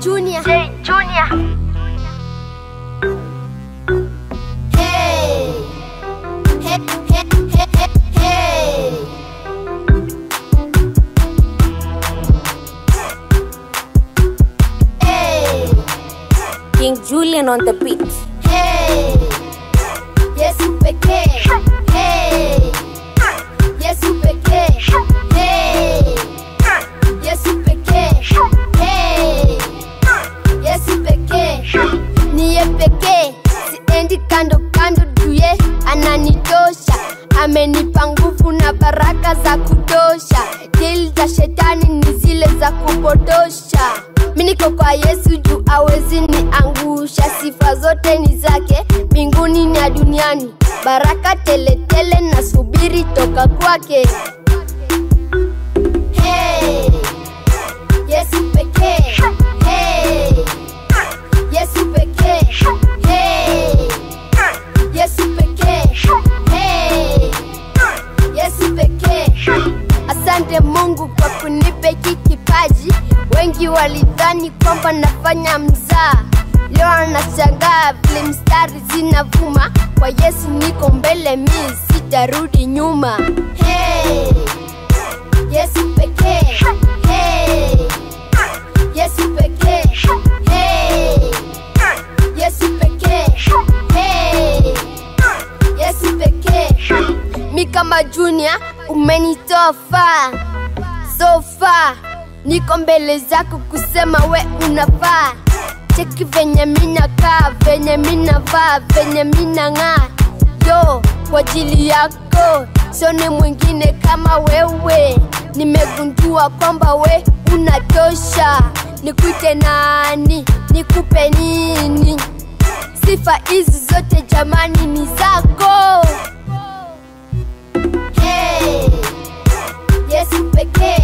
Junior. J Junior. Hey. Hey, hey, hey, hey, hey. Hey. King Julian on the beat. Hey. Yesu pekee. Hey. Yesu pekee. Hey. Yesu pekee. Hey. Yesu pekee. Niye pekee. Siendi kando kando duye ananitosha. Amenipa nguvu na baraka za kutosha. Dili za shetani ni zile za kupotosha. Mi niko kwa Yesu juu awezi niangusha. Sifa zote ni zake mbinguni na duniani, baraka teletele na subiri toka kwake. Hey, Yesu pekee. Hey, Yesu pekee. Hey, Yesu pekee. Hey, Yesu pekee. Asante Mungu kwa kunipa hiki kipaji. Wengi walidhani kwamba nafanya mzaa, leo anashangaa vile mstari zinavuma. Kwa Yesu niko mbele, mi sitarudi nyuma. Hey, Yesu pekee. Hey, Yesu pekee. Hey, Yesu pekee. Hey, Yesu pekee. Mi kama Junior umenitoa far so far, niko mbele zako kusema we unafaa. Cheki venye mina kaa, venye mina vaa, venye mina ng'aa, yo kwa ajili yako sioni mwingine kama wewe. Nimegundua kwamba we unatosha, nikuite nani, nikupe nini? Sifa hizi zote jamani ni zako. Hey, Yesu pekee.